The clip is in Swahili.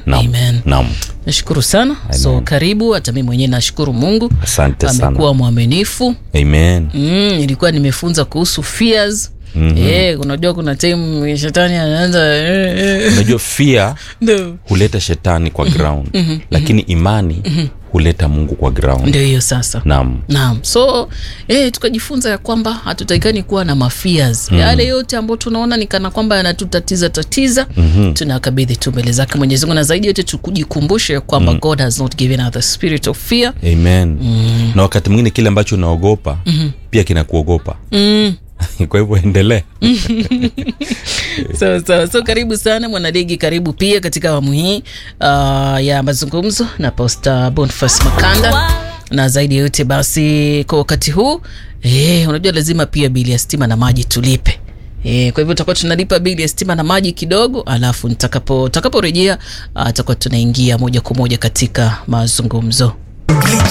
Naam. Amen. Naam. nashukuru sana so karibu hata mi mwenyewe nashukuru mungu Asante sana. amekuwa mwaminifu Amen. mm, nilikuwa nimefunza kuhusu fears mm-hmm. yeah, unajua kuna time shetani anaanza eh, eh, Unajua fear ndo huleta shetani kwa ground lakini imani huleta Mungu kwa ground. ndio hiyo sasa Naam. naam so eh, tukajifunza ya kwamba hatutakikani kuwa na mafias mm. yale yote ambayo tunaona ni kana kwamba yanatutatiza tatiza mm-hmm. tunakabidhi tu mbele zake mwenyezi mungu na zaidi yote tukujikumbushe ya kwamba mm. god has not given us the spirit of fear Amen. Na wakati mwingine kile ambacho unaogopa pia kinakuogopa. mm. Kwa hivyo endelea. so, so, so karibu sana mwanaligi karibu pia katika awamu hii uh, ya mazungumzo na posta bonfas makanda na zaidi ya yote basi kwa wakati huu eh, unajua lazima pia bili ya stima na maji tulipe E, kwa hivyo tutakuwa tunalipa bili ya stima na maji kidogo alafu nitakapo takaporejea uh, tutakuwa tunaingia moja kwa moja katika mazungumzo